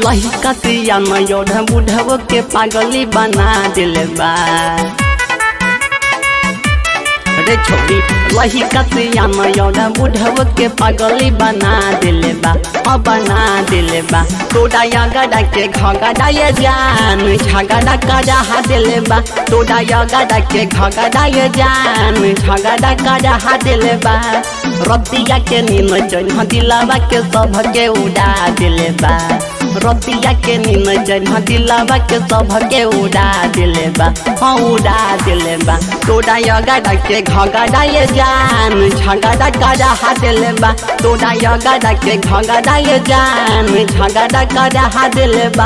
लहिका सिया नयोढ़ बुढ़व के पागली बना दिल बा रे छोड़ी लहिका सिया नयोढ़ बुढ़व के पागली बना दिल बा हाँ बना दिल बा तोड़ा गड़ा के घगड़ा ये जान झगड़ा करा दिल बा तोड़ा गड़ा के घगड़ा ये जान झगड़ा करा दिल बा रतिया के नीम जन दिलावा के सब के उड़ा दिल बा रतिया के नीम जन दिलावा के सब के उड़ा दिल बा हाँ उड़ा दिल बा तोड़ा गड़ा के घगड़ा ये जान झगड़ा करा दिल बा तोड़ा गड़ा के घगड़ा ये जान झगड़ा करा दिल बा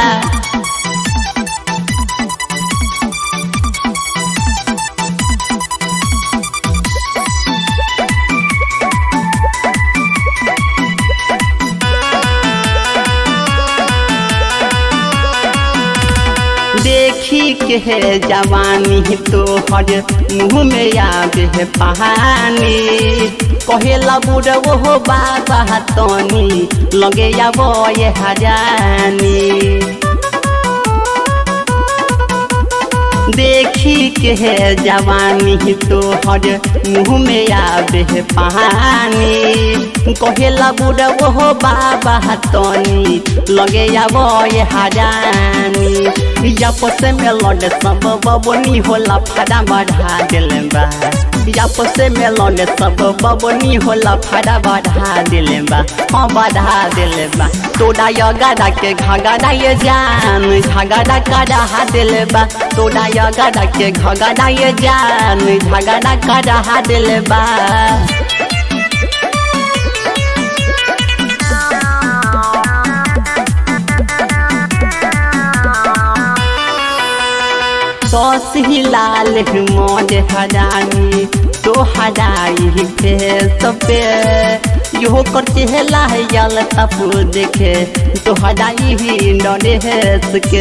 देखी के है जवानी तो हर मुँह में आवे है पहानी कहेला बुढ़ वो बाबा तनी लगे अब ये हजानी देखी के है जवानी तो हर मुँह में आवे है पहानी कहेला बुढ़ वो बाबा तनी लगे अब ये हजानी आपस में लड़ सब बबनी होला फाड़ा बढ़ा दिल बा आपस में लड़ सब बबनी होला फाड़ा बढ़ा दिल बा हाँ बढ़ा दिल बा तोड़ा गड़ा के घगड़ा ये जान झगड़ा करा दिल बा तोड़ा गड़ा के घगड़ा ये जान झगड़ा करा दिल बा सौस ही लाल मोज हरानी तो हराई फेस पे यो कर चेहला है यल तप देखे तो हराई ही डरे हेस के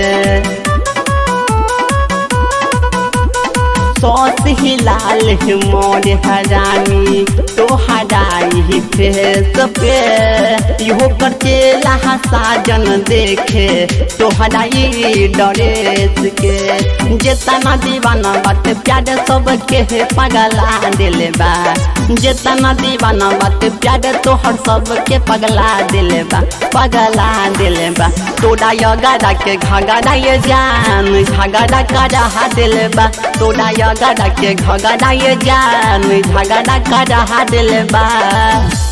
सौस ही लाल मोर हरानी तो हराई फेस पे यो कर चेला साजन देखे तो हराई डरेस के जेतना दीवाना बात प्यार सब के पगला दिल बा जेतना दीवाना बात प्यार तोहर सब के पगला दिल बा पगला दिल बा तोड़ा गड़ा के घगड़ा ये जान झगड़ा करा दिल बा तोड़ा गड़ा के घगड़ा ये जान झगड़ा करा दिल बा